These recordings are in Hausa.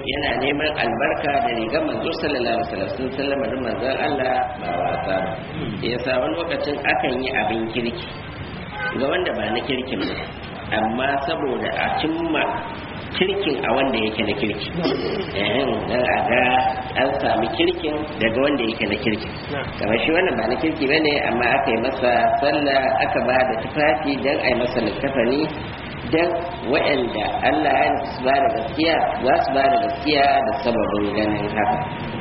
yana neman albarka da rigar manzo sallallahu alaihi wasallam sun sallama da manzon Allah ba wasa ba yasa wani lokacin akan yi abin kirki ga wanda ba na kirkin ba amma saboda a cimma kirkin a wanda yake na kirki ehem dan a ga an sami kirkin daga wanda yake na kirki kamar shi wannan ba na kirki ba ne amma aka yi masa sallah aka ba da tufafi don a yi masa littafani don waɗanda Allah ya nufi su ba da gaskiya za su ba da gaskiya da sababin ganin haka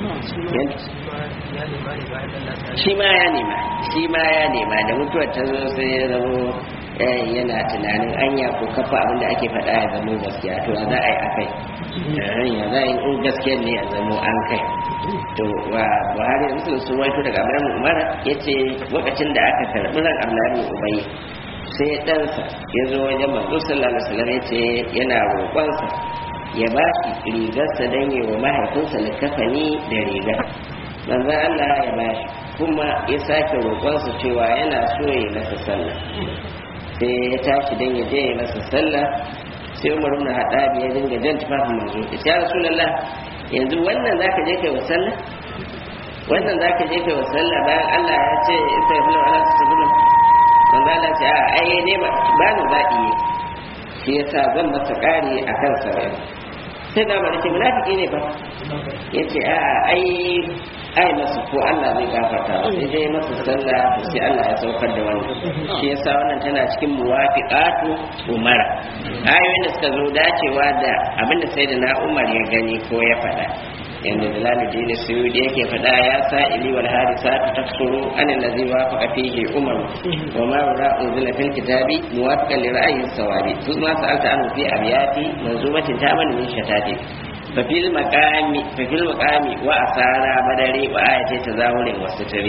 shi ma ya nema shi ma ya nema da mutuwar ta zo sai ya zamo eh, yana tunanin anya ko kafa abinda ake faɗa ya zamo gaskiya to ya za a yi a kai Eh, ya za a yi in gaskiya ne ya zamo an kai to wa buhari da musulun sun waito daga abraham umar ya ce lokacin da aka karɓi ran abdullahi ubai sai ɗansa ya zo wajen manzo sallallahu alaihi wasallam ya ce yana roƙonsa ya ba shi rigarsa don yi wa mahaifinsa likafani da rigar manzo Allah ya ba shi kuma ya sake roƙonsa cewa yana so ya yi masa sallah sai ya tashi don ya je ya masa sallah sai umar ibn haɗabi ya dinga jan tufafin manzo ya ce ya rasulullah yanzu wannan zaka je kai wa sallah wannan zaka je kai wa sallah bayan Allah ya ce sai fi ala tasbihu manzo Allah ce a ai ne ba ba ni zaɓi ne shi yasa zan masa ƙari akan sauran sai da ba ce munafiki ne ba yace a ai ai masa ko Allah zai gafarta ba sai dai masa sallah to sai Allah ya saukar da wannan shi yasa wannan tana cikin muwafiqatu umara ayoyin da suka zo dacewa da abinda sai da na Umar ya gani ko ya faɗa yanda Jalaluddin Suyudi yake faɗa ya sa ili wal hadisatu tafsuru an allazi wafaqa fihi umar wa ma ra unzila fil kitabi muwafiqan li ra'yi sawabi thumma sa'alta anhu fi abyati manzumatin taman min shatati ففي المقام ففي المقام وأثار بدر وآية تزاول وستر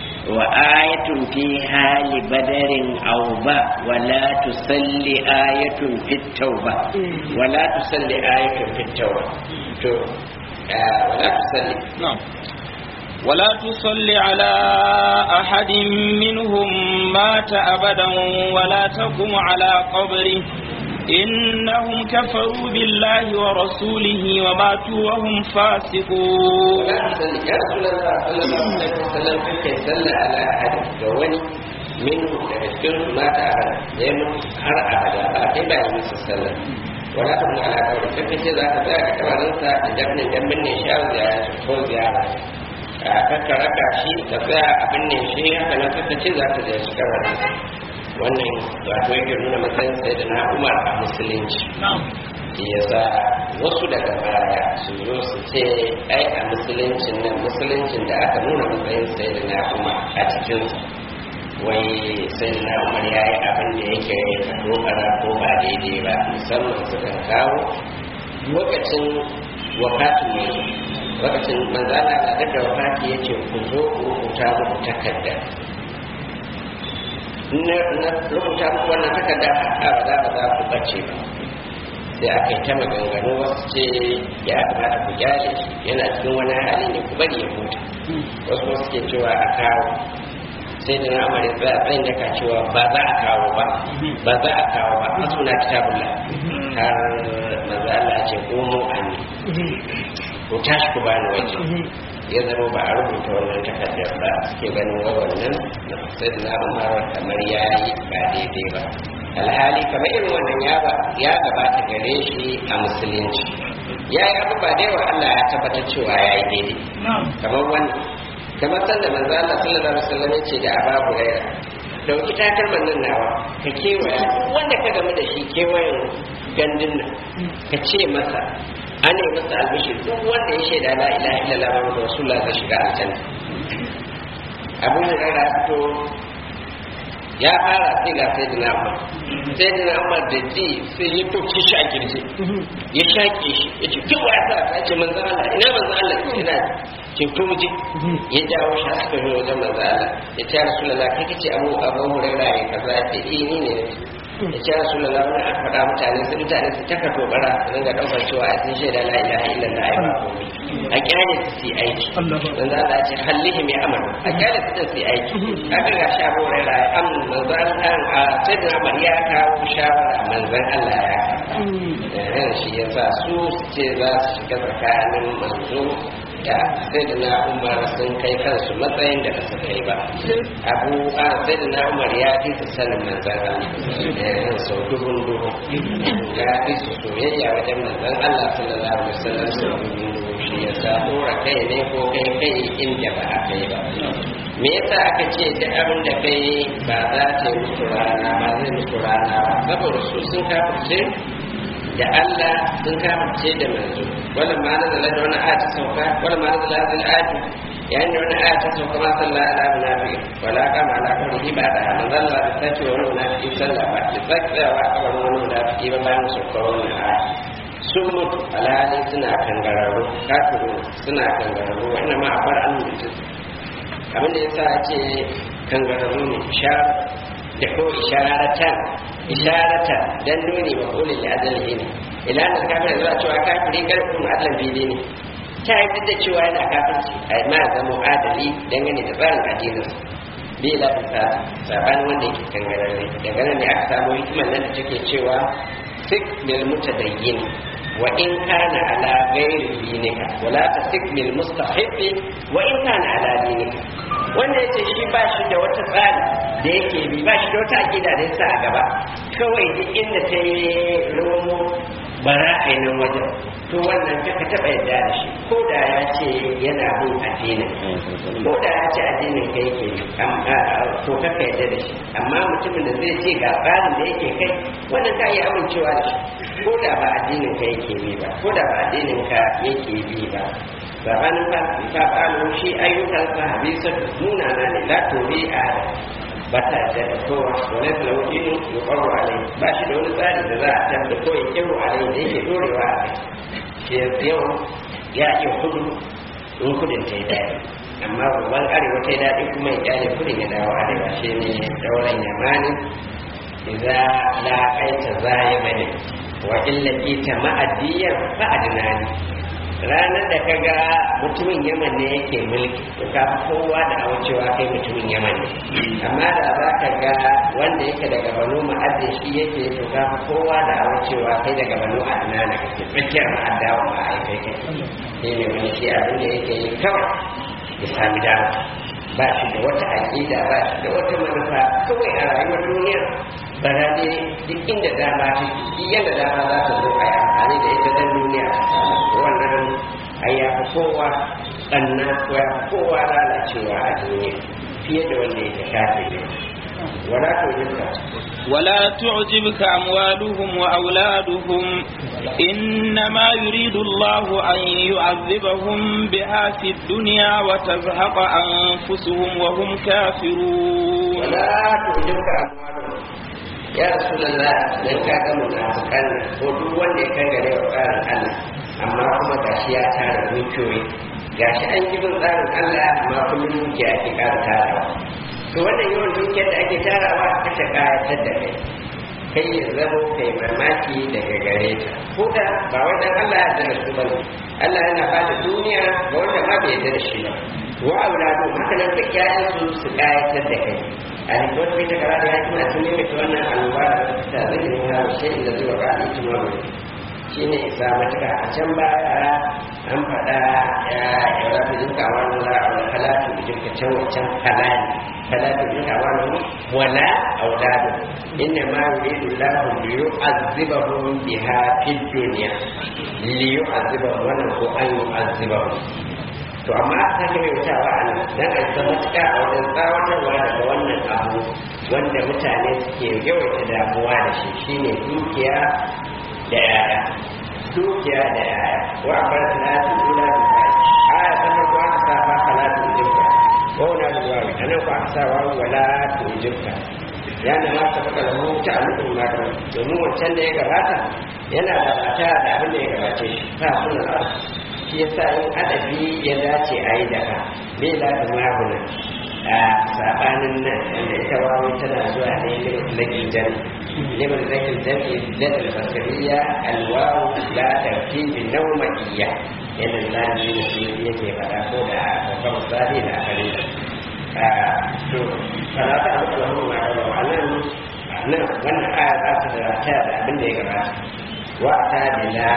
وآية في حال بدر أوبا ولا تصلي آية في التوبة ولا تصلي آية في التوبة تو آه ولا تصلي نعم ولا تصل على أحد منهم مات أبدا ولا تقم على قبره إنهم كفروا بالله ورسوله وماتوا وهم فاسقون ولا تصلي يا رسول الله صلى الله عليه وسلم كيف صلى على أحد جواني منهم daga cikin su mata a hada da ya mutu har abada ba kai ba yi musu sallah wala ta mu ala kawai sai kace za ka tsaya a kabarinsa da jabnin dan binne shi a ziyara ko ziyara a kakka raka shi ka tsaya a binne shi haka nan kakka ce za ka ziyarci kabarinsa wannan wato yake nuna matsayin sai da na umar a musulunci ya sa wasu daga baya su zo su ce ai a musuluncin nan musuluncin da aka nuna matsayin sai da na umar a cikinsa wai sai da na umar ya yi abin da yake dogara ko ba daidai ba musamman suka kawo lokacin wakatin mai lokacin manzana na daga wakati ya ce ku zo ku rubuta muku takarda na rubuta muku wannan takarda a ba za ba za ku bace ba sai aka yi ta maganganu wasu ce ya kamata ku gyale shi yana cikin wani hali ne ku bari ya huta wasu kuma suke cewa a kawo sai da na amare za a tsayin daga cewa ba za a kawo ba ba za a kawo ba a suna kitabullah har maza Allah ce komo a ne ku tashi ku bani waje ya zama ba a rubuta wannan takardar ba suke ganin wa wannan sai da na umar kamar ya yi ba daidai ba alhali kamar irin wannan ya ba ya gabata gare shi a musulunci ya yi abu ba da yawa Allah ya tabbatar cewa ya yi daidai kamar wannan kamar sanda manzo Allah sallallahu alaihi wasallam ya ce da Aba Hurairah dauki takalman nan nawa ka kewaya wanda ka gamu da shi kewayen gandun nan ka ce masa an yi masa albishir duk wanda ya shaida la ilaha illallah muhammadu rasulullah zai shiga aljanna abu hurairah ya fito ya fara sai ga sai dina umar sai dina umar da ji sai ya toke shi a kirji ya shaƙe shi ya ce kin waya sa ce manzo Allah ina manzo Allah ina ce to mu je ya jawo shi aka zo wajen manzo Allah ya ce rasulullah kai kace abu abu hurairah ya kaza ya ce eh ni ne da ce rasu da zamanin aka faɗa mutane su mutane su taka tobara su dinga ɗaukar cewa a sun shaida la ilaha illallah ai ba komai a kyale su su yi aiki don za a ce hallihi mai amal a kyale su su yi aiki aka ga sha bore da am manzan an a sai da amar ya kawo shawara manzan Allah ya kawo shi ya sa su su ce za su shiga tsakanin manzo da sai da na umar sun kai kansu matsayin da ba su kai ba abu a sai da na umar ya fi su sanin manzan Allah sau dubun dubu ya fi su soyayya wajen manzan Allah sallallahu alaihi wasallam sau dubun dubu shi ya sa dora kai ne ko kai kai inda ba a kai ba me yasa aka ce duk abin da kai ba za ta yi musu rana ba zai musu rana ba saboda su sun kafirce da Allah sun kafirce da manzo wala ma nazala da wani ayat sauka wala ma nazala da ayat yayin da wani ayat ta sauka ma sallah ala munafi wala kama ala qawlihi ba da manzo Allah da sace wani munafi sallah ba da sace wa kawai wani munafi ba bayan sauka wannan ayat sun mutu alhali suna kangararru kafiru suna kangararru wannan ma a bar an mutu abin da yasa ce kangararru ne ishar da ko isharatan isharatan dan nuni wa qul li adalihi ne ila da kafir zuwa cewa kafiri karfin adlan bidi ne ta yi da cewa yana kafirci ai ma zama adali dangane da tsarin addinin bi la ta saban wanda yake kangararre daga nan ne aka samu hikimar nan da take cewa sik bil mutadayyin wa in kana ala ghairi dinika wala tasik bil mustahibi wa in kana ala dinika wanda yace shi ba shi da wata tsari da yake bi ba shi da wata akida da yasa a gaba kawai duk inda ta yi romo bara a nan wajen to wannan ka taɓa yadda da shi ko da ya ce yana bin addinin ko da ya ce addinin ka yake bi to ka ka yadda da shi amma mutumin da zai ce ga tsarin da yake kai wannan ka yi amincewa da shi ko da ba addinin ka yake bi ba ko da ba addinin ka yake bi ba sabanin fa fa'alu shi ayyukan sa habisa nuna na ne la tobi a ba ta da kowa wani laujin ya kwaro alai ba shi da wani tsari da za a tabbata ko ya kiro alai da yake dorewa a kai shi yau ya iya kudu in kudin ta yi daɗi amma babban arewa ta yi daɗi kuma ya kyale kudin ya dawo arewa shi ne daular yamani idza la aita zaya bane wa illa ita ma'adiyan fa'adnani ranar da ka ga mutumin yaman ne yake mulki to ka kowa da aucewa kai mutumin yaman ne amma da za ka ga wanda yake daga banu ma'adin shi yake to ka kowa da aucewa kai daga banu adnana kake tsakiyar ma'adawa ma ai kai kai shi ne wani shi abin da yake yi kawai ya sami dama ba shi da wata aƙida ba shi da wata manufa kawai a rayuwar duniya bara ne duk inda dama ta duk yadda dama za ta zo a yi amfani da ita dan duniya ta samu wannan ai ya fi kowa tsanna ko ya fi kowa lalacewa a duniya fiye da wanda yake shafe ne wala to jinka ولا تعجبك أموالهم وأولادهم إنما يريد الله أن يعذبهم بها في الدنيا وتزهق أنفسهم وهم كافرون ولا تعجبك أموالهم ya rasulullah dan ka ga munafikan ko duk wanda ya kangare wa tsarin Allah amma kuma gashi ya tara dukiyoyi gashi an ji bin tsarin Allah amma kullum dukiya ake ƙara tarawa to wannan yawan dukiyar da ake tarawa kashe kayatar da kai kai ya zamo kai mamaki daga gare ta ko da ba wai dan Allah ya da su bane Allah yana ba da duniya ga wanda ma bai yarda da shi ba wa auladu haka nan da ƴaƴan su su kayatar da kai a rikon kai ta kara da yaki na sun nemi wannan alwa da zai yi ha shi da zuwa ga ijma shi ne isa matuka a can baya an faɗa ya ya rafi jinka wannan la'aula halatu jinka can wancan halali فلا تدرك أموالهم ولا أولادهم إنما يريد الله ليعذبهم بها في الدنيا ليعذبهم ونهو أن يعذبهم to amma ta ke mai wutawa a nan dan a zama matuƙa a wajen tsawatarwa daga wannan abu wanda mutane suke yawaita damuwa da shi shine dukiya da yaya dukiya da yaya wa bar salatu ila billahi aya ta farko aka sa fa salatu ila wauna da wawi a nan ku aka sa wawi wala tujibka ya na ma ta baka lahu ta alukun mata domin wancan da ya gabata yana da bata da abin da ya gabace shi ta suna arzu shi yasa in adabi ya dace a yi daga bai da maguna a sabanin nan wanda ita wawi tana zuwa ne lagi jan liman lagi jan ladal basariya alwawu la tartibi nawmiyya yadda zani ne shi yake fada ko da babban misali da akari da to salata alƙawarin ma da wannan nan wannan aya za ta da ta da abin da ya gabata wa ta bila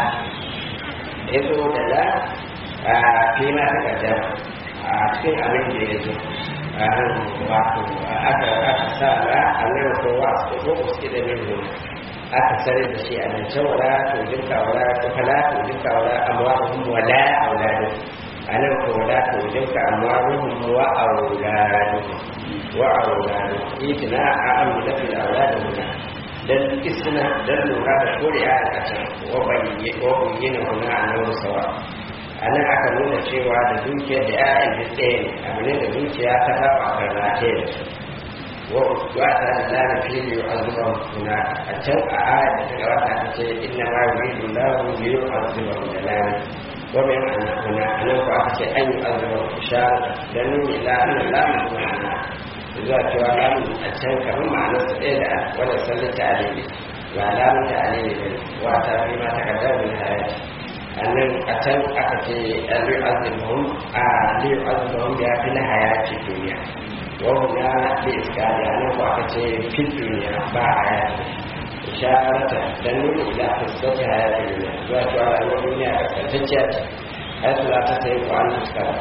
ya zo da la a fi ma ta gajama a cikin abin da ya zo a nan wato aka aka sa la a nan ko wa ko ko suke da min ruwa aka sare da shi a nan can wala to jinka wala to kala to jinka wala amwaruhum wala auladuhum a nan ko wala to jinka amwaruhum wa auladuhum wa auladuhum itina a amdatul auladuhum dan isna dan lura da shari'a a can wa bayyana huna annahu sawa a nan aka nuna cewa da dukiyar da ya'yan duk ɗaya ne abu ne da dukiya ta saba a karnace da su wa ta da lana fili wa azuban kuna a can a aya da ta gabata ta ce inna ma yuridu lahu bi yu'azzibahu da lana wa min anna kuna anan ko aka ce an yu'azzibahu ishara dan nuni la anna lamu kuna zuwa cewa lamu a can kamar ma'anar su ɗaya da wanda sallata alili ba lamun ta alili ne wa ta fi ma ta kaddar min hayati annan a can aka ce aliyu azumin a aliyu azumin ya fi na hayati duniya wani na da iska da nan ko aka ce fi duniya ba hayati isharata dan nuna ila fuskanta hayati duniya zuwa cewa rayuwar duniya a kaskantacciya ce ai su za ta sai kwanan fuskar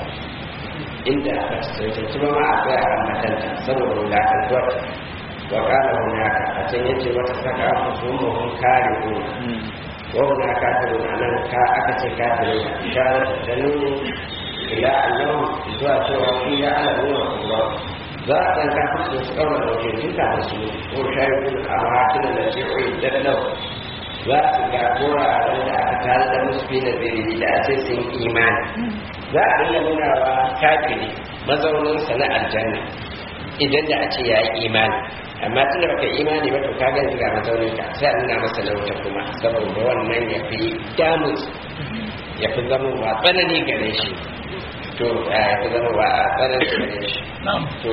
inda aka tsaye ba ma a tsaya a matanta saboda wulakantuwar wa kala hunaka a can yace wata saka musulmun kare kuma وهنا كافرون أنا أكثر كافرون إشارة تدل إلى أنهم إذا توفي يعلمون الله ذات كافر يسقون الوجه تلك الرسول وشاهدون الأماكن التي أعدت له ذات كافر على أكثر المسلمين ذي لأساس إيمان ذات نمونا وكافر مزون سنة الجنة idan da a ce ya yi imani amma tunda baka imani ba to kaga yanzu ga mazaunin ka sai a nuna masa lauta kuma saboda wannan ya fi damus ya fi zama wa tsanani gare shi to ya fi zama wa tsanani gare shi to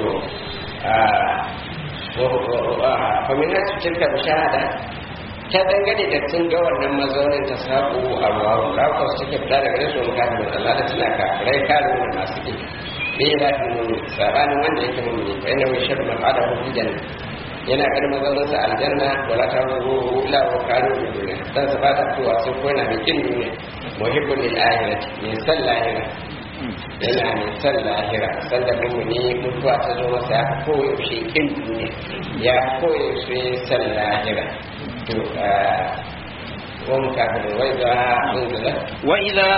kwamina su cirka bishahada ta dangane da sun ga wannan mazaunin ta sabu a ruwa rakon suke fita daga rasu wani kafin Allah da suna kafirai kare wani masu ƙi bai ba fi mummi sabanin wanda yake mummi fa yana wai shaɗu mafada hukun janna yana ganin mazauninsa aljanna wala ta ruhu ila wa kalu bi duniya dan sa ba ta tuwa sai ko yana mai kin duniya muhibbul lil akhirati min san lahira yana mai san lahira san da mummuni mutuwa ta zo masa ya koyaushe kin duniya ya koyaushe san lahira to وهم كافرون وإذا أنزلت وإذا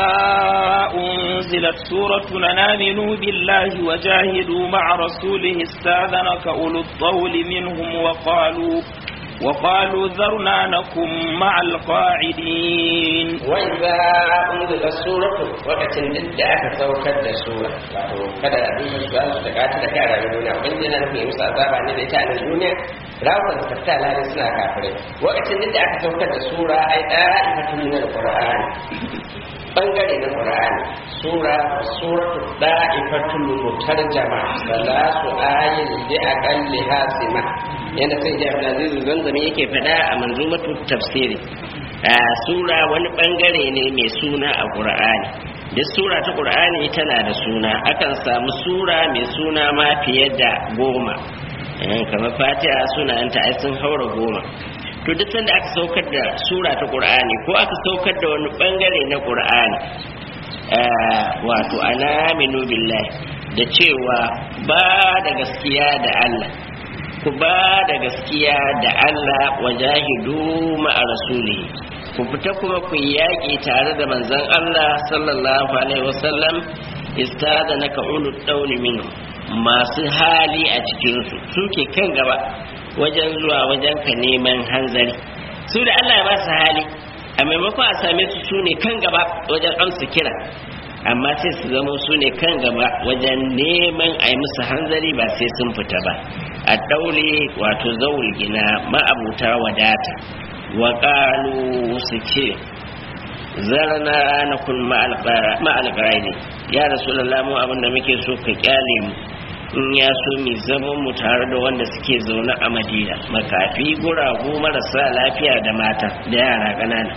أنزلت سورة أن آمنوا بالله وجاهدوا مع رسوله استاذنك أولو الطول منهم وقالوا وقالوا ذرنا نكن مع القاعدين وإذا أنزلت سورة وقت ضد أكا سوكت سورة kada abin su za su daga ta kai a rayuwar duniya wanda yana nufin musu azaba ne da ita a nan duniya rawar da tafta lalai suna kafirai lokacin duk da aka saukar da sura ai da'ifatun min alqur'ani bangare na qur'ani sura suratu da'ifatun mutarjama salatu ayin bi aqalli hasima yanda sai da Abdulaziz zanzami yake fada a manzumatu tafsiri sura wani bangare ne mai suna a qur'ani duk sura ta qur'ani tana da suna akan samu sura mai suna ma fiye da goma kamar fatiha sunayenta ai sun haura goma to duk sanda aka saukar da sura ta qur'ani ko aka saukar da wani bangare na qur'ani wato anaminu billahi da cewa ba da gaskiya da Allah ku ba da gaskiya da Allah wajahidu ma'a rasulihi ku fita kuma ku yaƙi tare da manzon Allah sallallahu alaihi wasallam istada naka ulul dauni minhu masu hali a cikinsu suke kan gaba wajen zuwa wajen ka neman hanzari su da Allah ya ba su hali a maimakon a same su su ne kan gaba wajen amsa kira amma sai su zama su ne kan gaba wajen neman a yi musu hanzari ba sai sun fita ba a daure wato zaul gina ma'abuta wadata wa ƙalu su ce zarna na kun ma'alƙarai ya rasu mu abinda muke so ka kyale mu in ya so mai zaman mu tare da wanda suke zaune a madina makafi guragu marasa lafiya da mata da yara ƙanana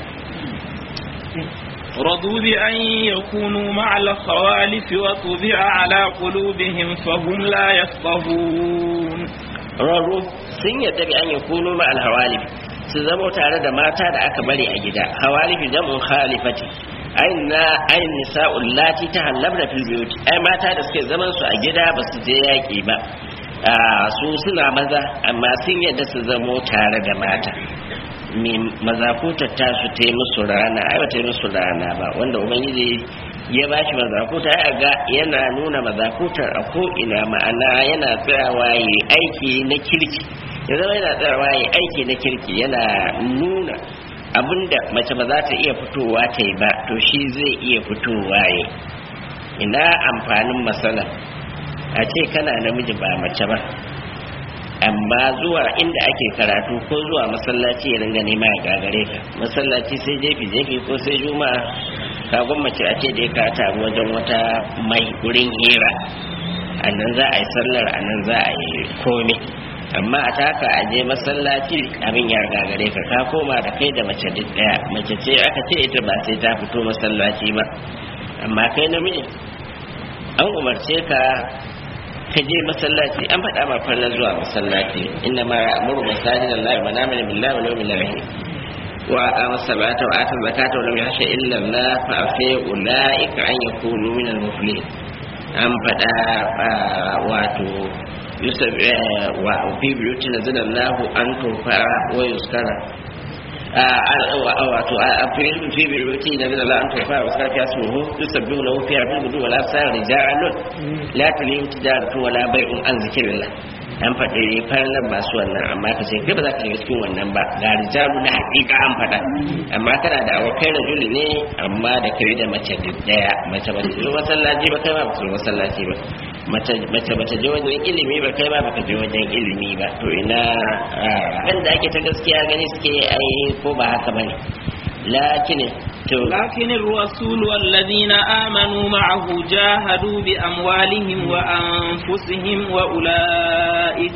رضوا بأن يكونوا مع الخوالف وطبع على قلوبهم فهم لا يفقهون rarru sun yadda bi an yi kunu ma alhawalif su zama tare da mata da aka bari a gida hawalifi jamun khalifati ayin na ayin nisa'ul lati ta hallabna fil biyut ai mata da suke zaman su a gida ba su je yaki ba su suna maza amma sun yadda su zamo tare da mata mazakutar ta su ta yi musu rana ai ba ta yi musu rana ba wanda ubangiji ya ba shi mazakuta ya ga yana nuna mazakutar a ko'ina ma'ana yana tsayawa yi aiki na kirki ya zama yana tsayawa yi aiki na kirki yana nuna abinda mace ba za ta iya fitowa ta yi ba to shi zai iya fitowa yi ina amfanin matsala a ce kana namiji ba mace ba amma zuwa inda ake karatu ko zuwa masallaci ya ringa nema ya gagare ka masallaci sai jefi jefi ko sai juma'a ka gwammace a ce da ka taru wajen wata mai gurin hira a nan za a yi sallar a nan za a yi komai amma a taka a je masallaci abin ya gagare ka ka koma da kai da mace duk daya mace ce aka ce ita ba sai ta fito masallaci ba amma kai namiji an umarce ka ka je masallaci an faɗa ma farna zuwa masallaci inna ma ya'muru masajidallahi man amana billahi wal yawmil akhir وأقام الصلاة وآتى الزكاة ولم يخش إلا الله فأفي أولئك أن يكونوا من المفلحين أم فدا واتو وفي بيوت نزل الله أن ترفع ويذكر wato a fi biruti da zai la'an tofa wa sarfi ya suhu yusabbihu lahu fiha bil gudu wala sar rijalun la tulihim tijaratu wala bai'un an zikrillah an faɗi farnar masu wannan amma ka ce kai ba za ka shiga cikin wannan ba ga rijalu na haƙiƙa an faɗa amma kana da abokai rajuli ne amma da kai da mace duk daya mace ba ta je masallaci ba kai ba ba ta masallaci ba mace mace ba ta je wajen ilimi ba kai ba ba ka je wajen ilimi ba to ina wanda ake ta gaskiya gani suke ai ko ba haka bane lakin لكن الرسول والذين آمنوا معه جاهدوا بأموالهم وأنفسهم وأولئك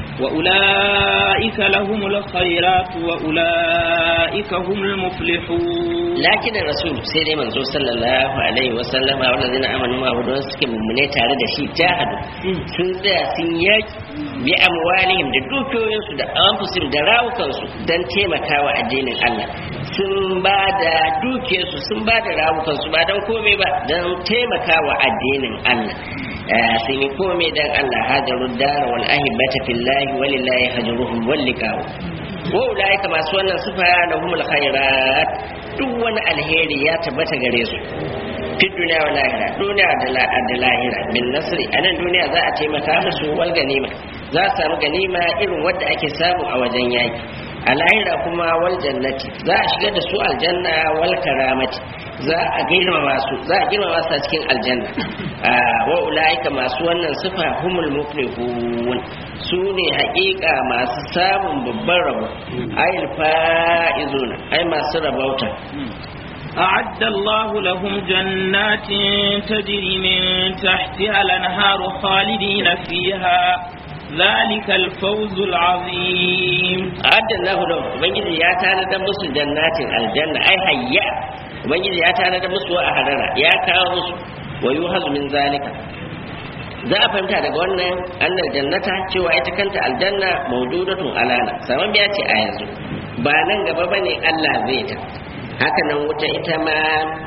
وأولئك لهم الخيرات وأولئك هم المفلحون لكن الرسول سيدي منزو صلى الله عليه وسلم والذين آمنوا معه دون سكي ممني تارد شي جاهدوا سنزا سنياك بأموالهم da dukiyoyinsu da anfusihim da rawukansu don taimakawa addinin Allah sun ba da dukiyarsu sun ba da rawukansu ba don komai ba don taimakawa addinin Allah sun yi komai don Allah hajaru dara wal ahibata fillahi walillahi hajaruhum wal liqa'u wa ulaika masu wannan sufa lahumul khairat duk wani alheri ya tabbata gare su fi duniya wa lahira duniya da lahira bin nasri a nan duniya za a taimaka musu wal ganima za a samu ganima irin wadda ake samu a wajen yaki a lahira kuma wal jannati za a shigar da su aljanna wal karamati za a girmama su za a girmama su a cikin aljanna wa ulaika masu wannan sifa humul muflihun su ne haƙiƙa masu samun babban rabo ayil fa'izuna ai masu rabauta أعد الله لهم جنات تجري من تحتها الأنهار خالدين فيها ذلك الفوز العظيم أعد الله لهم وبنجد يا تانا دمس جنات الجنة أي هيا وبنجد يا تانا دمس وأهلنا يا كاوس ويوهز من ذلك za a fahimta daga wannan annal jannata cewa ita kanta aljanna maududatun alana saman biya ce a yanzu ba nan gaba bane Allah zai ta haka nan wuta ita ma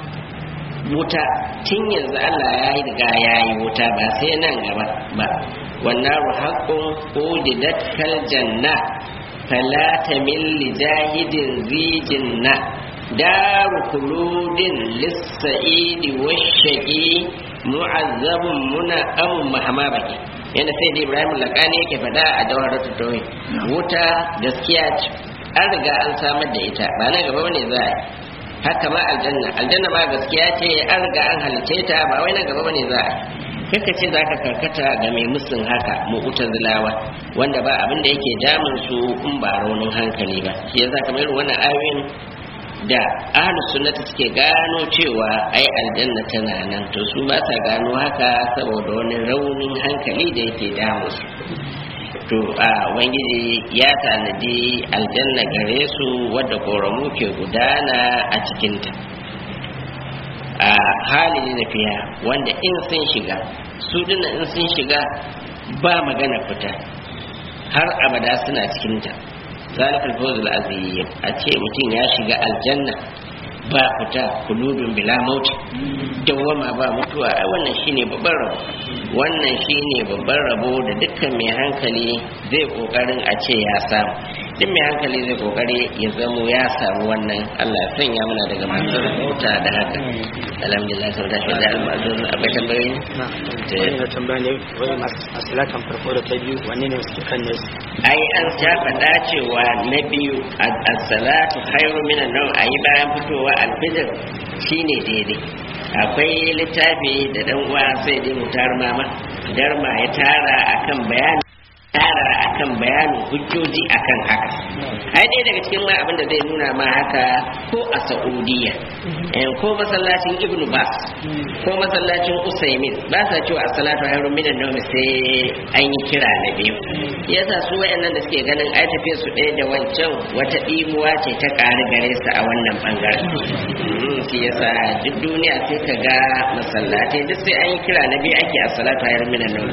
wuta tun yanzu Allah ya yi riga ya yi wuta ba sai nan gaba ba wannan haqqun udidat kal janna fala tamil li jahidin zijinna daru kuludin lis-sa'idi wash-shaqi mu'azzabun muna amun mahama baki yana sai da ibrahim lakani yake faɗa a jawharatul tauhid wuta gaskiya ce an riga an samar da ita ba na gaba bane za a yi haka ma aljanna aljanna ma gaskiya ce an riga an halice ta ba wai na gaba bane za a yi kaka ce za ka karkata ga mai musun haka mu'tazilawa wanda ba abin da yake damun su in ba raunin hankali ba shi yasa kamar irin wannan ayoyin da ahlus sunnati suke gano cewa ai aljanna tana nan to su ba sa gano haka saboda wani raunin hankali da yake damu su to a wangiji ya tanadi aljanna gare su wadda koramu ke gudana a cikinta a hali na fiya wanda in sun shiga su dina in sun shiga ba magana fita har abada suna cikinta zalikal fawzul azim a ce mutum ya shiga aljanna ba fita kulubin bila mauti dawwama ba mutuwa ai wannan shine babban rabo wannan shine babban rabo da dukkan mai hankali zai kokarin a ce ya samu duk mai hankali zai kokari ya zamo ya samu wannan Allah ya sanya mana daga masu rahota da haka alhamdulillah sau da shaidar al'adun abai tambayoyi wani da tambaya ne wani a salatan farko da ta biyu wanne ne suke kan ne ai an sha faɗa cewa na biyu a salatu khairu minan nawm ayi bayan fitowa alfijir shine daidai akwai littafi da dan uwa sai dai mutar mama darma ya tara akan bayani tara akan bayanin hujjoji akan haka ai dai daga cikin ma abin da zai nuna ma haka ko a saudiya ko masallacin ibnu bas ko masallacin usaimin ba sa cewa as-salatu hayrun minan nawm sai an yi kira na biyu yasa su wayannan da suke ganin ai tafiye su ɗaya da wancan wata ɗimuwa ce ta ƙari gare su a wannan bangaren shi yasa duk duniya sai ka ga masallatai duk sai an yi kira na biyu ake as-salatu hayrun minan nawm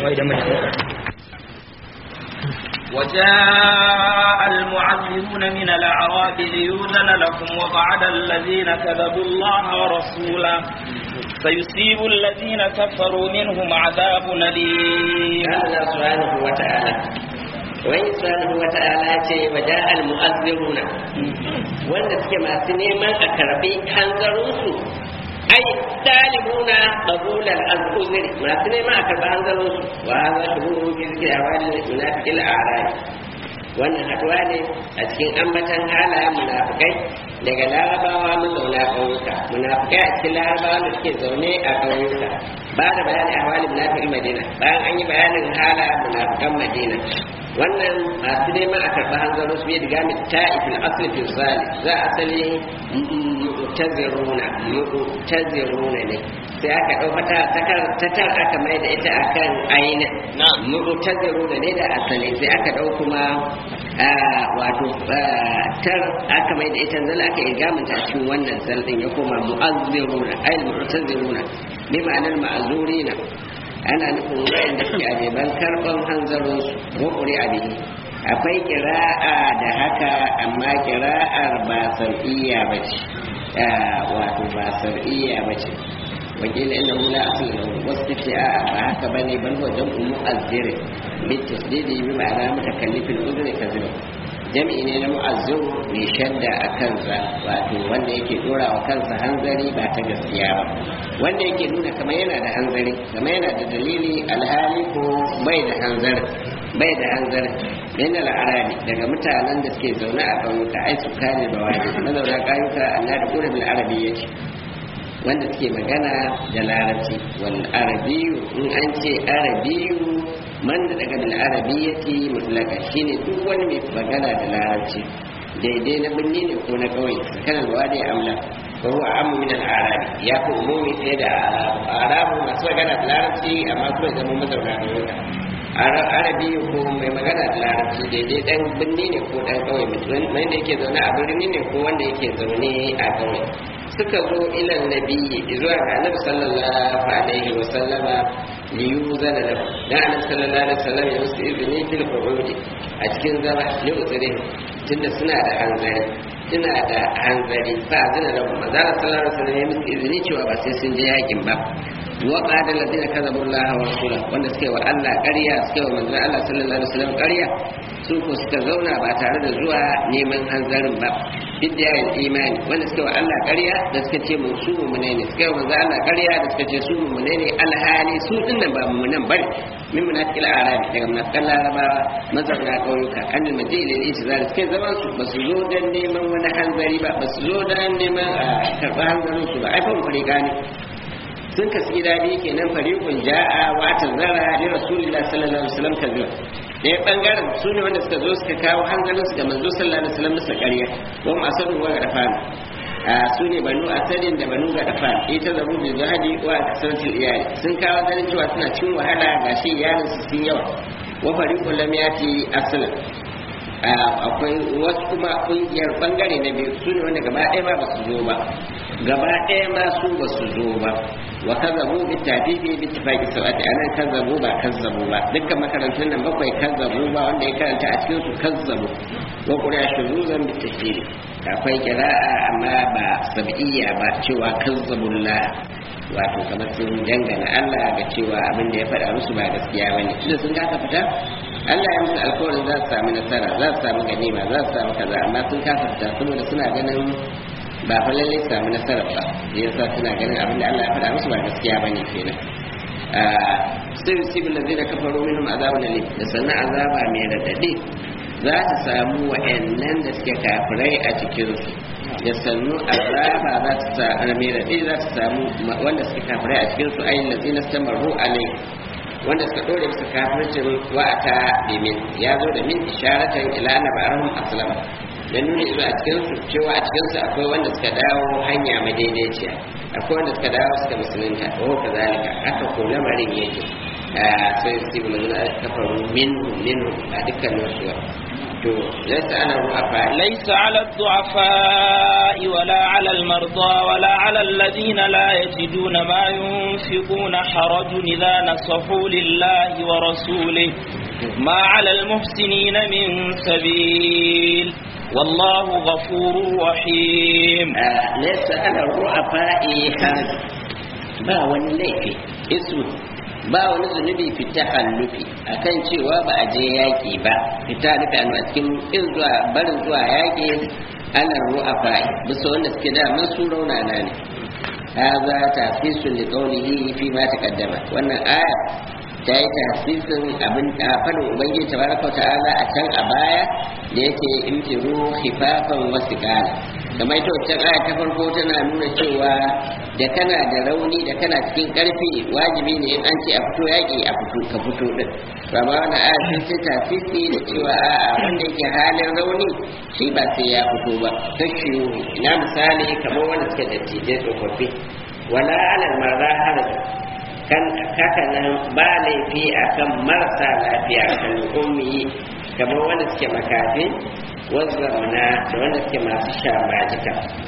وجاء المعذرون من الأعراب ليؤذن لكم وقعد الذين كذبوا الله ورسوله فيصيب الذين كفروا منهم عذاب أليم الله سبحانه وتعالى wani subhanahu wa ta'ala ce wa ja'al mu'azziruna wanda suke masu neman a karbi hanzarinsu ai dalibuna qabulal al-uzri masu neman a karbi hanzarinsu wa hadha shuhuru fi zikri awali munafiqil a'rab wannan haduwa ne a cikin ambatan halayen munafikai daga larabawa mazauna ƙauyuka munafikai a cikin larabawa da suke zaune a ƙauyuka ba da bayani a hawalin munafiqil madina bayan an yi bayanin halayen munafikan madina wannan masu neman a karɓi hanzarin su yadda gami ta ifin asali fi zali za a asali mu'taziruna mu'taziruna ne sai aka ɗau fata ta tar aka mai da ita akan ainin mu'taziruna ne da asali sai aka ɗau kuma wato tar aka mai da ita zala aka irgamanta a cikin wannan zal din ya koma mu'azziruna ay mu'taziruna bi ma'anar ma'azurina ana nufin wayanda suke ajeban karban hanzarinsu rukuri a bihi akwai kira'a da haka amma kira'ar ba sar'iyya ba ce wato ba sar'iyya ba ce wakil inda hula asali da wasu ta ce a ba haka ba ne ban wajen umu azziri bi tasdidi bi ma'ana mutakallifin uzuri ka zuba jami'i ne na mu'azzir mai shadda a kansa wato wanda yake dora wa kansa hanzari ba ta gaskiya ba wanda yake nuna kamar yana da hanzari kamar yana da dalili alhali ko bai da hanzari bai da hanzari min al'arabi daga mutanen da suke zaune a ƙauyuka ai su kane da wani mazauna ƙauyuka Allah da ƙura bil arabi yake wanda suke magana da larabci wal arabiyu in an ce arabiyu man da daga bil arabiyyati mutlaka shine duk wani mai magana da larabci daidai na birni ne ko na kauye kana da wadi amla ko huwa amu min al arabi ya fi umumi fiye da arabu masu magana da larabci amma kuma zama mazauna da wuta arabi ko mai magana da larabci daidai dan birni ne ko dan kauye wanda yake zaune a birni ne ko wanda yake zaune a kauye suka zo ilan nabiyyi zuwa ga annabi sallallahu alaihi wa sallama liyuzana lahu da annabi sallallahu alaihi wa sallam ya musu izini fil qurudi a cikin zama li uzuri tunda suna da hanzari suna da hanzari fa zina lahu manzo sallallahu alaihi wa sallam ya musu izini cewa ba sai sun je yakin ba wa qala alladhina kadhabu Allah wa rasulahu wanda suke wa Allah ƙarya suke wa manzo Allah sallallahu alaihi wa sallam ƙarya su ko suka zauna ba tare da zuwa neman hanzarin ba bidiyar imani wanda suka wa Allah ƙarya da suka ce mu su mu ne ne suka wa manzo Allah ƙarya da suka ce su mu ne ne alhali su din nan ba mu nan bane min munafiqil arabi daga munafiqan larabawa mazauna ƙauyuka an da majili ne su zara suke zaman su ba su zo dan neman wani hanzari ba ba su zo dan neman a karɓi hanzarin su ba ai fa mu gane sun kasu gida biyu kenan fariqun ja'a wa tazara li rasulillahi sallallahu alaihi wasallam kaza ɗaya ɓangaren su ne wanda suka zo suka kawo hankalin su ga manzo sallallahu alaihi wasallam bisa ƙarya wa masaru wa rafani su ne banu asadin da banu gadafan ita zabu bi zahadi wa kasratul iyali sun kawo ganin cewa suna cin wahala gashi iyalin su sun yawa wa fariqul lam yati aslan akwai wasu kuma kungiyar bangare na biyu su ne wanda gaba ɗaya ma ba su zo ba gaba ɗaya ma su ba su zo ba wa kazzabu bi tabibi bi tifaqi sawati anan kazzabu ba kazzabu ba dukkan makarantun nan bakwai kazzabu ba wanda ya karanta a cikin su kazzabu wa qura shuzuzan bi tashdid akwai qira'a amma ba sab'iyya ba cewa kazzabullah wato kamar sun dangana Allah ga cewa abin da ya faɗa musu ba gaskiya bane tunda sun kasa fita Allah ya musu alkawarin za su samu nasara za su samu ganima za su samu kaza amma sun kasa fita saboda suna ganin ba fa lalle su samu nasara ba yasa suna ganin abin da Allah ya faɗa musu ba gaskiya bane kenan sai yusibu allazina kafaru minhum azabun alim da sannan azaba mai radadi za ta samu wa'annan da suke kafirai a cikin su da sannu azaba za ta samu mai radadi za ta samu wanda suke kafirai a cikin su ayin lazina stamaru alai wanda suka dore bisa kafircin wa'ata bi min ya zo da min isharatan ila anna ba'arhum aslama dan nuni zuwa cikin su cewa a cikin su akwai wanda suka dawo hanya madaidaiciya akwai wanda suka dawo suka musulunta wa kazalika haka ko lamarin yake sai su yi mulkin kafaru minhu minhu a dukkan wasu to laysa ana ru'afa ليس على الضعفاء ولا على المرضى ولا على الذين لا يجدون ما ينفقون حرج إذا نصحوا لله ورسوله ما على المحسنين من سبيل والله غفور رحيم laysa ana ru'afa haraj ba wani laifi isu ba wani zunubi fita hallufi akan cewa ba a je yaƙi ba fita nufi a cikin in zuwa barin zuwa yaƙi ana ru'afa bisa wanda suke da man su raunana ne هذا تخصيص لقوله فيما تقدم wannan aya ta yi tasirin abin a fadin ubangiji tabaraka ta'ala a can a baya da yake imtiru khifafan wasu kala kamar ita wancan aya ta farko tana nuna cewa da kana da rauni da kana cikin karfi wajibi ne in an ce a fito yaƙi a fito ka fito din to amma wannan aya sai sai tasiri da cewa a'a wanda yake halin rauni shi ba sai ya fito ba kashi ina misali kamar wanda suke da tije tsofaffi wala alal marra haraj kan haka nan ba laifi akan marasa lafiya kan ummi kamar wanda suke makafi wazzamna da wanda suke masu sha majika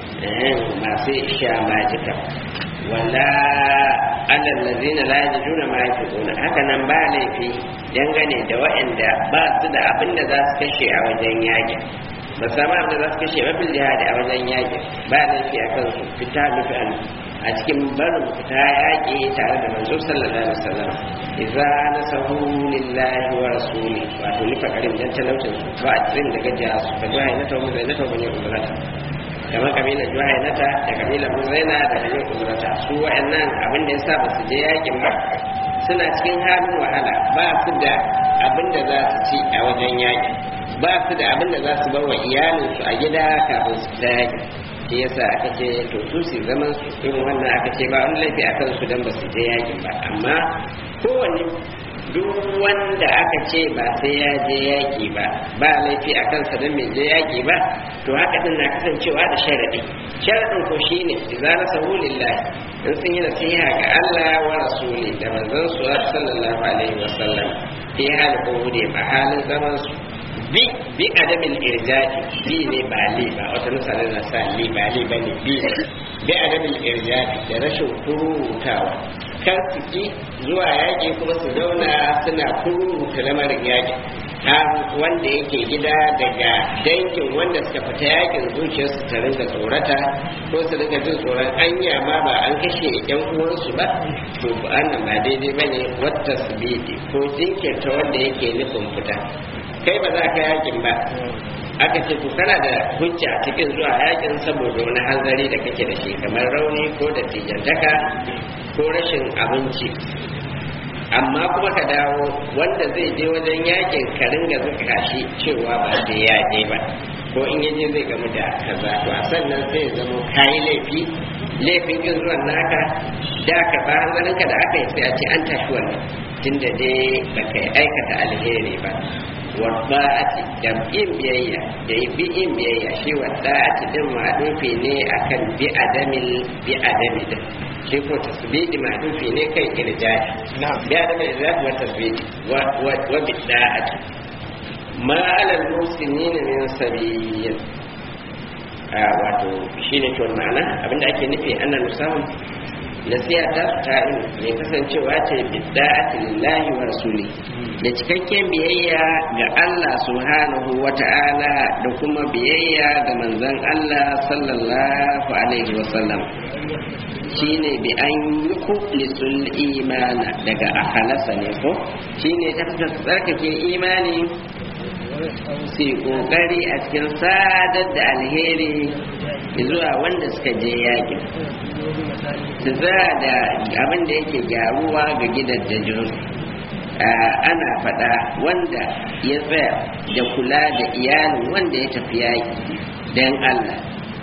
masu sha majika wala alal ladina la yajiduna ma yafquna haka nan ba laifi dangane da waɗanda ba su da abin da za su kashe a wajen yaƙi ba samu abin da za su kashe mafil jihadi a wajen yaƙi ba laifi akan su fita nufin a cikin barin fita yaƙi tare da manzo sallallahu alaihi wasallam idza nasahu lillahi wa rasuli wato lifa karim dan talaucin su ba a cikin daga jiya su ka juhai na tawo zai na tawo ne umrata kamar kabila juhai nata da kabila muzaina da kabila umrata su wa'annan abin da yasa ba su je yaƙin ba suna cikin halin wahala ba su da abin da za su ci a wajen yaƙi ba su da abin da za su bar wa iyalinsu a gida kafin su fita yaƙi shi yasa aka ce to su su zaman su irin wannan aka ce ba wani laifi akan su dan ba su je yakin ba amma kowanne duk wanda aka ce ba sai ya je yaki ba ba laifi a kansa don mai je yaki ba to haka din na kasancewa da sharadi sharadin ko shine idza nasahu lillahi in sun yi nasiha ga Allah wa rasuli da manzon su sallallahu alaihi wasallam fi hal qawli ba halin zaman su bi bi adamin irjadi bi ne ba li ba wata nusa na sa li ba li ba ne bi bi adamin irjadi da rashin kurutawa kan su ki zuwa yaƙi kuma su zauna suna kuruta lamarin yaƙi har wanda yake gida daga dangin wanda suka fita yakin zuciyarsu ta rinka tsorata ko su rinka jin tsoron anya ma ba an kashe yan uwansu ba to annan ba daidai bane wata su ko jinkirta wanda yake nufin fita kai ba za ka yakin ba aka ce to kana da hujja cikin zuwa yakin saboda wani hanzari da kake da shi kamar rauni ko da tijantaka ko rashin abinci amma kuma ka dawo wanda zai je wajen yakin ka ringa zuka shi cewa ba sai ya je ba ko in yaje zai gamu da kaza to a sannan sai ya zama kayi laifi laifin kin zuwan naka da ka ba hanzarinka da aka yi sai a ce an tashi wannan tunda dai baka aikata alheri ba wa da'ati da yin biyayya da bi yin biyayya shi wa da'ati din ma'dufi ne akan bi adamil bi adami din shi ko tasbidi ma'dufi ne kai irjahi na'am bi adamil irjahi wa tasbidi wa wa wa bi da'ati ma alal muslimin min sabiyin a wato shine to ma'ana abinda ake nufi annan musamman nasiha ta su ta mai kasancewa ce bidda'ati lillahi wa rasuli da cikakken biyayya ga Allah subhanahu wa ta'ala da kuma biyayya ga manzon Allah sallallahu alaihi wa sallam shine bi an yukhlisul imana daga akhlasa ne ko shine ta tsarkake imani su kokari a cikin sadar da alheri zuwa wanda suka je yakin su za da abin da yake gyaruwa ga gidajen ana faɗa wanda ya tsaya da kula da iyalin wanda ya tafi yaƙi don Allah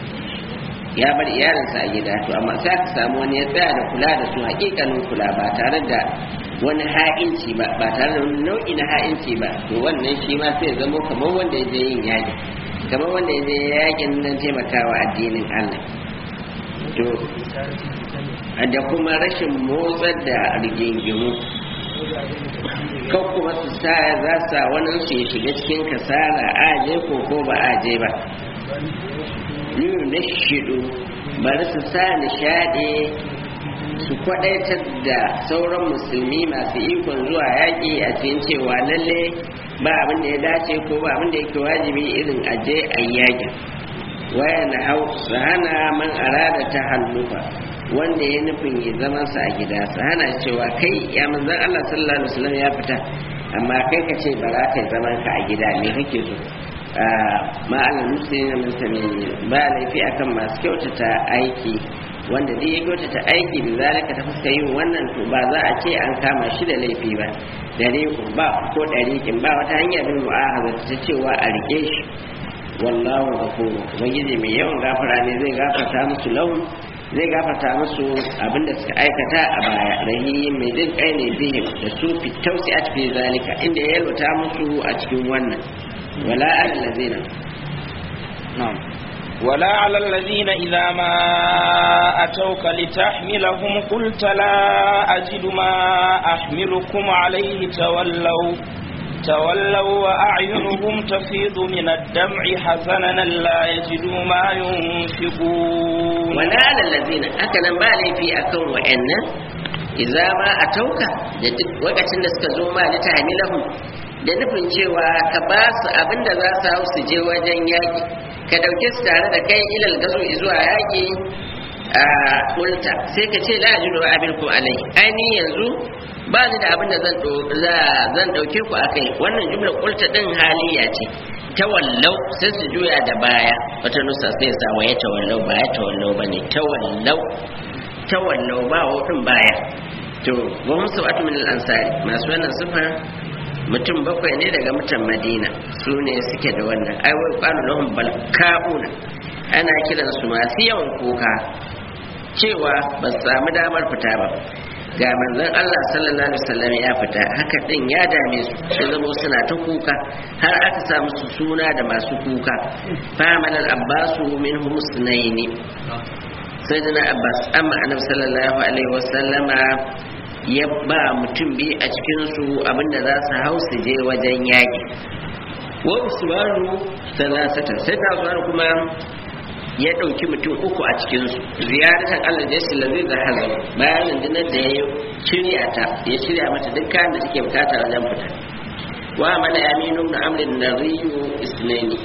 ya bar iyalinsa a gida to amma sai ka samu wani ya tsaya da kula da su hakikanin kula ba tare da wani ha'inci ba ba tare da wani nau'i na ha'inci ba to wannan shi ma sai zama kamar wanda ya je yin yaƙi kamar wanda ya je yaƙin nan taimakawa addinin Allah to da kuma rashin motsar da rigingimu kan kuma su sa za sa wani su ya shiga cikin kasala aje ko ko ba aje ba yiwu na shidu bari su sa nishaɗi su kwadaitar da sauran musulmi masu ikon zuwa yaƙi a cikin cewa lalle ba abin da ya dace ko ba abin da yake wajibi irin aje a yaƙin waya na hau su hana man arada ta hallufa wanda ya nufin ya zama sa a gida su hana cewa kai ya manzan Allah sallallahu alaihi wasallam ya fita amma kai ka ce ba za ka yi zaman ka a gida me kake so ma Allah musulmi min samini ba laifi akan masu kyautata aiki wanda dai ya kyautata aiki da zalika ta fuska yin wannan to ba za a ce an kama shi da laifi ba dare ba ko dariƙin ba wata hanya bin mu'ahaza ta cewa a rike shi wallahu ghafuru ubangiji mai yawan gafara ne zai gafarta musu laun zai gafarta musu abinda suka aikata a baya rahim mai jin kai ne bihim da su fitausi a cikin zalika inda ya yalwata musu a cikin wannan wala allazina na'am ولا على الذين إذا ما أتوك لتحملهم قلت لا أجد ما أحملكم عليه تولوا تولوا وأعينهم تفيض من الدمع حزنا لا يجدوا ما ينفقون wala alallazina haka nan ba laifi akan wa'annan idza ma atauka da duk lokacin da suka zo ma ta hamilahu da nufin cewa ka ba su abinda za su hau su je wajen yaƙi ka ɗauke su tare da kai ilal gazo zuwa yaƙi a kulta sai ka ce la ajidu abirkum alai aini yanzu ba ni da abin da zan zan ɗauke ku akai wannan jumlar kulta din haliya ce tawallau sai su juya da baya wata nusa sai sa wa ya tawallau ba ya tawallau ba ne tawallau tawallau ba hudun baya to wa musu wata min al-ansari masu wannan sifa mutum bakwai ne daga mutan madina su ne suke da wannan ai wai qalu lahum balka'una ana kiran su masu yawan kuka cewa ba su samu damar fita ba ga manzon Allah sallallahu alaihi wasallam ya fita haka din ya dame su sai zama suna ta kuka har aka sa musu suna da masu kuka faman al-abbasu minhum sunaini sayyidina abbas amma annabi sallallahu alaihi wasallama ya ba mutum biyu a cikin su abinda za su hau su je wajen yaki wa usmanu salasatan sai ta usmanu kuma ya ɗauki mutum uku a cikinsu ziyartar Allah da yasu lazai da hazar bayan rundunar da ya shirya ta ya shirya mata duk kayan da take bukata wajen fita wa mana yaminu na amrin na riyu isnani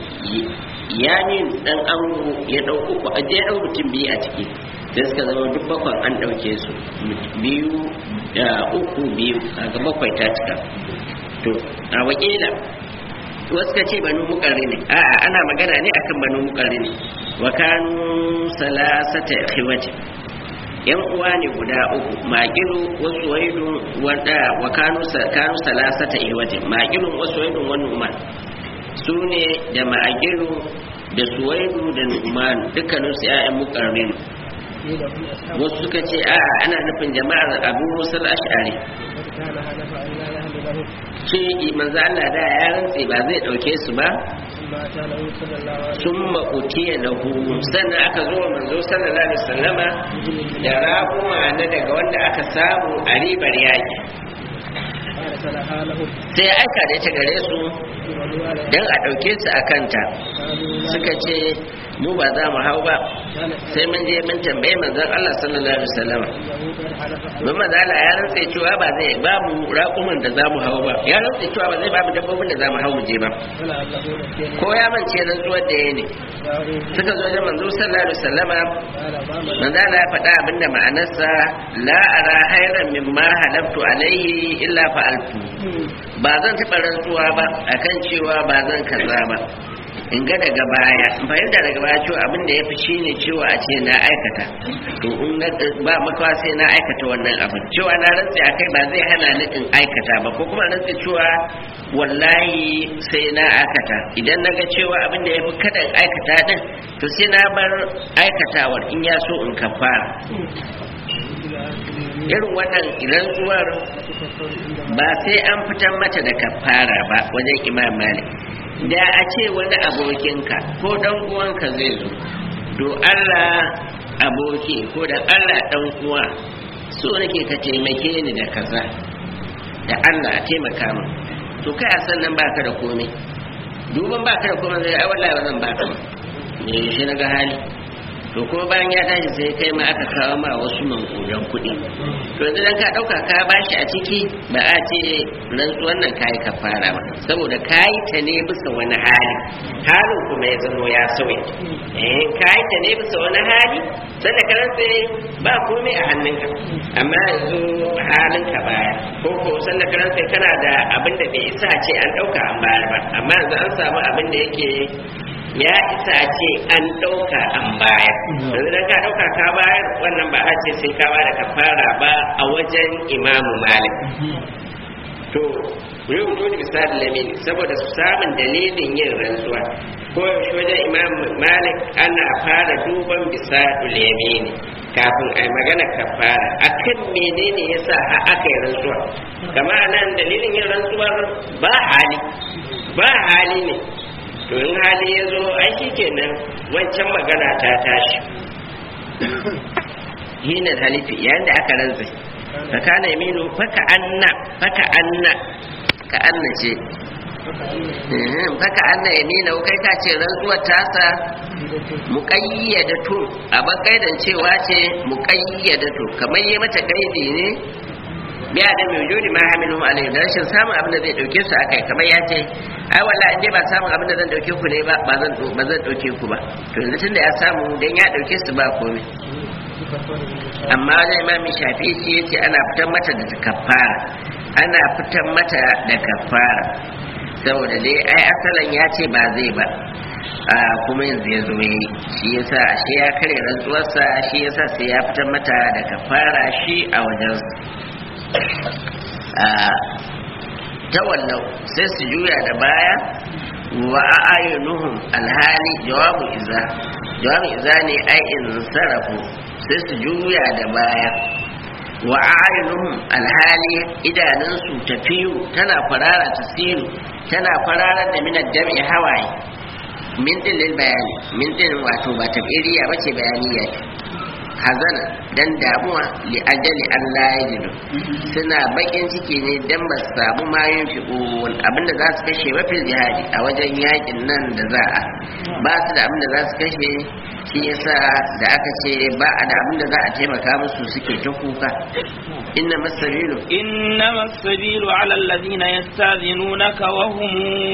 yamin dan amru ya ɗau uku a je ɗau mutum biyu a ciki sai suka zama duk bakwan an ɗauke su biyu da uku biyu a ga bakwai ta cika to a wakila wasu ka ce banu mukarri ne a'a ana magana ne akan banu mukarri ne wa kanu salasata khiwati yan uwa ne guda uku maqilu wa suwaidu wanda wa kanu kanu salasata ihwati maqilu wa suwaidu wa numan su ne da maqilu da suwaidu da numan dukkanin su ƴaƴan mukarri ne قيل هم أصحاب wasu suka ce a ana nufin jama'ar abu musul ash'ari وقد كان حلف أن لا يهل لهم shi manzo Allah da ya rantse ba zai dauke su ba ثم أتى له صلى الله عليه وسلم sun maƙutiya lahu sannan aka zo wa manzo sallallahu alaihi wasallama da raƙuma na daga wanda aka samu a ribar yaƙi فأرسلها لهم sai ya aika da ita gare su وقالوا على don a ɗauke su a kanta قالوا لا suka ce mu ba za mu hau ba كان sai mun je mun tambaye manzon Allah sallallahu alaihi wasallama إنه قد حلف أن mun manzo Allah ya rantse cewa ba zai ba mu raƙuman da za mu hau ba ya rantse cewa ba zai ba mu dabbobin da za mu hau mu je ba ولعله نسيني ko ya mance rantsuwar da ya ne جاءوا suka zo da manzo sallallahu alaihi wasallama قال ما من manzo Allah ya faɗa abinda ma'anarsa la ara hayran mimma halaftu alaihi illa fa'altu ba zan taɓa rantsuwa ba akan cewa ba zan kaza ba in ga daga baya in fahimta daga baya cewa abin da ya fi shi ne cewa a ce na aikata to in na ba makawa sai na aikata wannan abin cewa na rantse a kai ba zai hana ni in aikata ba ko kuma rantse cewa wallahi sai na aikata idan na ga cewa abin da ya fi kada in aikata din to sai na bar aikatawar in ya so in kafara irin wannan rantsuwar ba sai an fitar mata da kafara ba wajen imam malik da a ce wani abokinka ko dan uwanka zai zo do Allah aboki ko da Allah dan uwa so nake ka taimake ni da kaza da Allah a taimaka min to kai a sannan baka da komai duban baka da komai zai ai wallahi ba zan baka ba ne shi na ga hali to kuma bayan ya tashi sai kai ma aka kawo ma wasu mankudan kuɗi to yanzu dan ka ɗauka ka bashi a ciki ba a ce rantsuwan nan kayi ka fara ba saboda kayi ta ne bisa wani hali halin kuma ya zamo ya sauya eh kayi ta ne bisa wani hali sanda ka rantse ba komai a hannunka amma yanzu halin ka baya ko ko sanda ka rantse kana da abin da bai isa ce an ɗauka an bayar ba amma yanzu an samu abin da yake ya isa a ce an ɗauka an bayar yanzu dan ka ɗauka ka bayar wannan ba a ce sai ka bada kafara ba a wajen imamu malik to yau dole misali lamini saboda samun dalilin yin rantsuwa ko yaushe wajen imam malik ana fara duban bisa lamini kafin a yi magana kafara akan menene yasa har aka yi rantsuwa kama nan dalilin yin rantsuwar ba hali ba hali ne to in hali ya zo ai kenan wancan magana ta tashi hina halifi yayin da aka rantsa fa kana yaminu faka anna faka anna ka anna ce Mhm, faka anna yamina kai ka ce rantsuwar tasa muqayyadatu a bakaidan cewa ce muqayyadatu kamar yi mata kaidi ne biya da mai wujudi ma hamilu alaihi da rashin samun abin da zai dauke su akai kamar ya ce ai wallahi in dai ba samun abin da zan dauke ku ne ba ba zan ba zan dauke ku ba to yanzu tunda ya samu dan ya dauke su ba komai amma wajen imami shafi shi yace ana fitar mata da kafara ana fitar mata da kafara saboda dai ai asalan ya ce ba zai ba a kuma yanzu ya zo yi shi yasa shi ya kare rantsuwarsa shi yasa sai ya fitar mata da kafara shi a wajen tawallau sai su juya da baya wa a'ayunuhum alhali jawabu iza jawabu iza ne ai in sarafu sai su juya da baya wa a'ayunuhum alhali idanunsu tafiyu tana farara tasiru tana farara da minar jam'i hawaye min din bayani min din wato ba tabiriya bace bayaniya ce hazana dan damuwa li ajali Allah ya jidu suna bakin ciki ne dan ba su samu mayun fi'un abinda za su kashe wafil jihadi a wajen yakin nan da za a ba su da abinda za su kashe shi yasa da aka ce ba a da abinda za a taimaka musu suke ta kuka inna masabilu إنما السبيل على الذين يستاذنونك وهم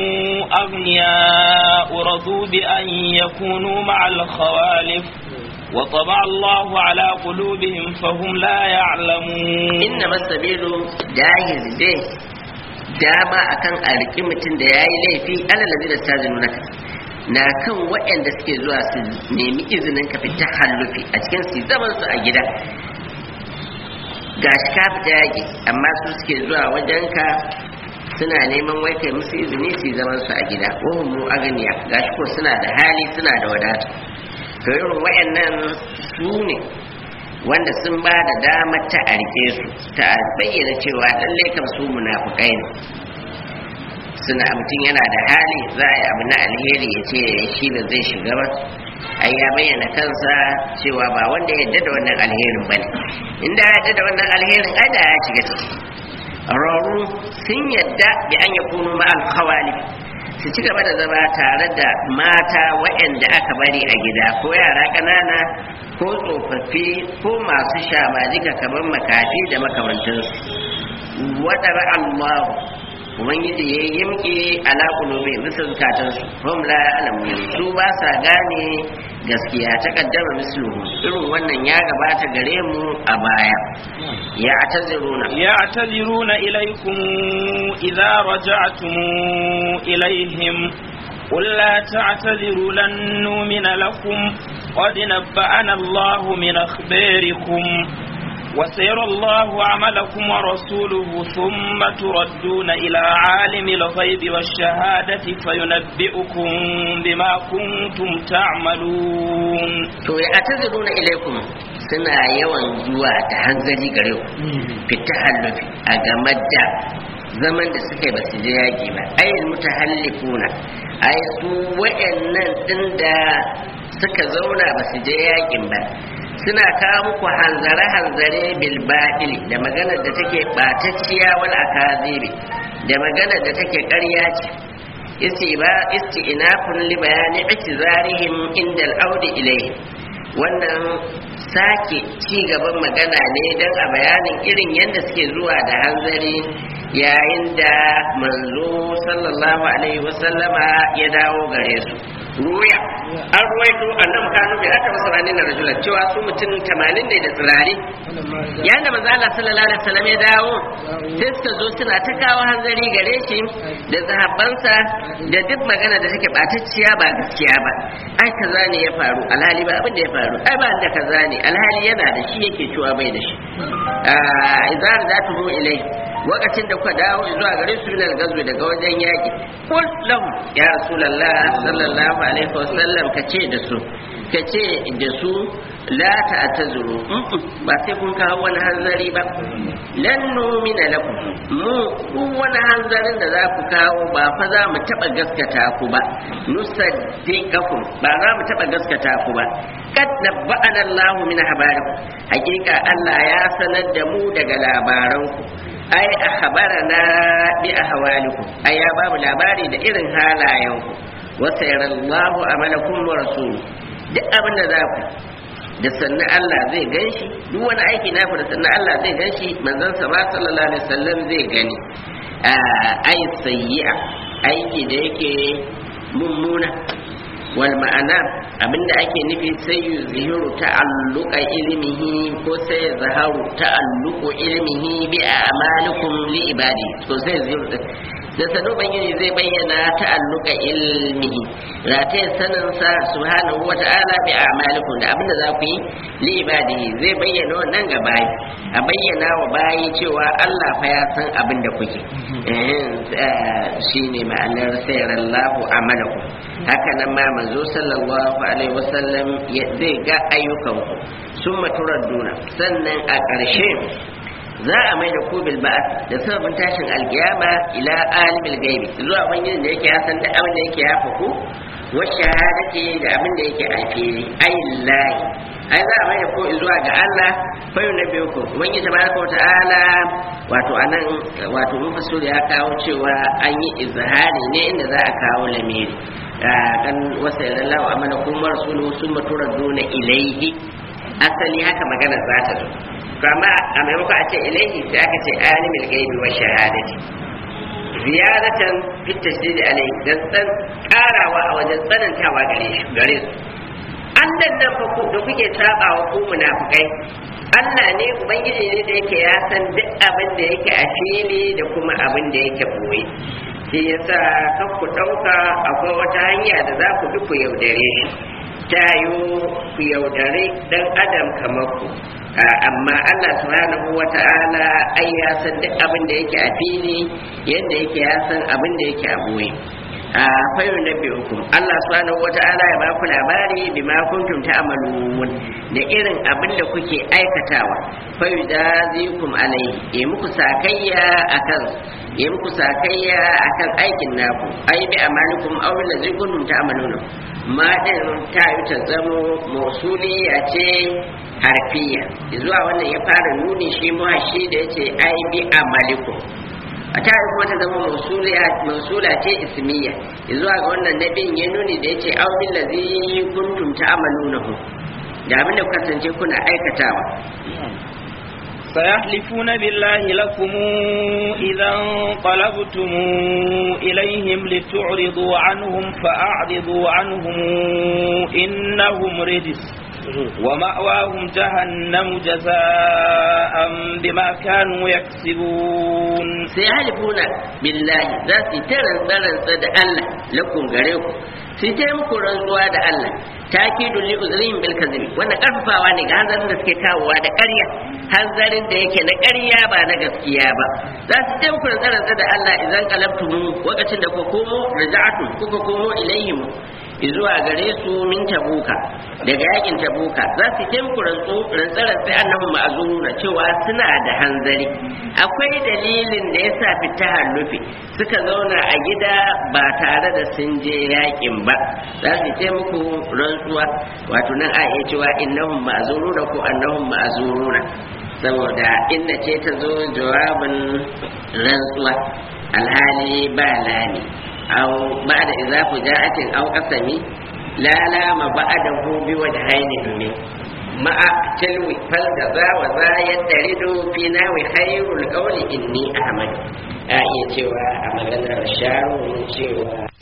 أغنياء رضوا بأن يكونوا مع الخوالف وطبع الله على قلوبهم فهم لا يعلمون inna masabilu jahiz dai dama akan a riƙi mutum da ya yi laifi alalazi da stazinu naka na kan waɗanda suke zuwa su nemi izinin ka fita hallufi a cikin su zaman su a gida gashi ka fita yaƙi amma su suke zuwa wajenka suna neman wai kai musu izini su zaman su a gida wahum mu aganiya gashi ko suna da hali suna da wadata to irin waɗannan su ne wanda sun ba da damar ta arke su ta bayyana cewa lallai kam su munafukai ne suna mutum yana da hali za a yi abu na alheri ya ce shi ba zai shiga ba ai ya bayyana kansa cewa ba wanda ya yarda da wannan alherin ba ne inda ya yarda da wannan alherin ai da ya shiga ciki rauru sun yadda bi an yakunu ma'al khawalif su ci gaba da zama tare da mata waɗanda aka bari a gida ko yara ƙanana ko tsofaffi ko masu shamajika kamar makafi da makamantansu waɗar Allah ubangiji ya yi yimki ala kulubi bisa zukatansu hum la ya'lamun su ba sa gane gaskiya ta kaddama misluhu irin wannan ya gabata gare mu a baya ya ataziruna يعتذرون إليكم إذا رجعتم إليهم قل لا تعتذروا لن نؤمن لكم قد نبأنا الله من أخباركم وسيرى الله عملكم ورسوله ثم تردون إلى عالم الغيب والشهادة فينبئكم بما كنتم تعملون to ya ataziruna ilaikum suna yawan zuwa ta hanzari gare ku fita hallufi a game da zaman da suka yi ba su je yaƙi ba ayin mutahallifuna ai su wa'annan din da suka zauna ba su je yaƙin ba suna kawo muku hanzare-hanzare bil baɗili da maganar da take ɓatacciya wal akazibi da maganar da take ƙarya ce istiba isti'nafun li bayani i'tizarihim inda al-audi ilayhi wannan sake ci gaban magana ne don a bayanin irin yadda suke zuwa da hanzari yayin da manzo sallallahu alaihi wasallama ya dawo gare su ruya an ruwaito annabi kanu bi aka masa na rajulan cewa su mutum 80 ne da tsirari yayin da manzo Allah sallallahu alaihi wasallam ya dawo sai suka zo suna ta kawo hanzari gare shi da zahabbansa da duk magana da take batacciya ba gaskiya ba ai kaza ne ya faru alhali ba abin da ya faru ai ba da kaza ne alhali yana da shi yake cewa bai da shi idan za ta zo ilai lokacin da kuka dawo zuwa gare su minal gazwi daga wajen yaki kul lahum ya rasulullah sallallahu alaihi wasallam kace da su kace da su la ta'tazuru ba sai kun kawo wani hanzari ba lan numina lakum mu duk wani hanzarin da za ku kawo ba fa za mu taba gaskata ku ba nusaddiqakum ba za mu taba gaskata ku ba kad nabba'ana Allahu min habarikum hakika Allah ya sanar da mu daga labaranku ai akhbarana bi ahwalikum ai ya babu labari da irin halayenku wa sayarallahu amalakum wa rasuluhu duk abin da za ku da sannan Allah zai gan shi duk wani aiki na da sannan Allah zai gan shi manzon sa ba sallallahu alaihi wasallam zai gani ai sayyi'a aiki da yake mummuna wal ma'ana abinda ake nufi sai yuzhiru ta'alluqa ilmihi ko sai zaharu ta'alluqu ilmihi bi a'malikum li ibadi to sai yuzhiru da sanu bangiji zai bayyana ta'alluqa ilmihi rataye sanin sa subhanahu wata'ala bi a'malikum da abinda za ku yi li ibadihi zai bayyana wannan ga bayi a bayyana wa bayi cewa Allah fa ya san abin da kuke shine ma'anar sayarallahu amalakum haka nan ma manzo sallallahu alaihi wasallam zai ga ayyukanku sun maturar duna sannan a ƙarshe za a mai da ku bil ba'ath da sababin tashin alkiyama ila alimil gaibi zuwa ubangijin da yake ya san da abin da yake ya faku wa shahadati da abin da yake a fili ayillahi ai za a mai da ku zuwa ga Allah fayu na biyu ku ubangiji tabaraka wa ta'ala wato anan wato mufassir ya kawo cewa an yi izhari ne inda za a kawo lamiri kan wasa yaran lawa amana kuma rasuluhu summa turaduna ilaihi asali haka magana za ta zo kama a maimakon a ce ilaihi sai aka ce alimul gaibi wa shahadati ziyaratan fit tasdid alai dan san karawa a wajen tsanantawa gare shi gare su Allah nan fa ku da kuke sabawa ku munafikai Allah ne ubangiji ne da yake ya san duk abin da yake a fili da kuma abin da yake boye shi yasa kan ku dauka akwai wata hanya da za ku bi ku yaudare shi ta yi ku yaudare dan adam kamar ku amma Allah subhanahu wa ta'ala ai ya san duk abin da yake a fili yadda yake ya san abin da yake a boye a fayu na hukum Allah subhanahu wata'ala ya baku labari bima kuntum ta'malun da irin abin da kuke aikatawa fayu jazikum alaihi ya muku sakayya akan ya muku sakayya akan aikin naku ai bi amalikum aw allazi kuntum ta'malun ma din ta yi ta zamo mausuliya ce harfiya zuwa wannan ya fara nuni shi muhashi da yace ai bi amalikum a ta yi kuma ta zama mausula ce ismiya zuwa ga wannan nabin ya nuni da ya ce aumin lazi kuntum ta'amalunahu da abin da kuka kasance kuna aikatawa سيحلفون بالله لكم إذا انقلبتم إليهم لتعرضوا عنهم فأعرضوا عنهم إنهم رجس ومأواهم جهنم جزاء بما كانوا يكسبون sai halifuna billahi za su ta rantsa da Allah lakum gare ku sai ta muku rantsuwa da Allah takidu li uzrihim bil kadhibi wannan karfafawa ne ga hanzarin da suke kawowa da ƙarya hanzarin da yake na ƙarya ba na gaskiya ba za su ta muku rantsa da Allah idan qalabtum lokacin da kuka komo raja'atu kuka komo ilaihim zuwa gare su min tabuka daga yakin tabuka za su ta muku rantsarar sai annabi ma'azuruna cewa suna da hanzari akwai dalilin da yasa fita hallufi suka zauna a gida ba tare da sun je yakin ba za su ta muku rantsuwa wato nan a iya cewa innahum ma'azuruna ko annahum ma'azuruna saboda inda ce ta zo jawabin rantsuwa alhali ba lani أو بعد إذا فجاءت أو قسمي لا لام بعده بوجهين من مع تلو فالجزا وذا يدرد في ناوي خير القول إني أحمد آية cewa a maganar sharu cewa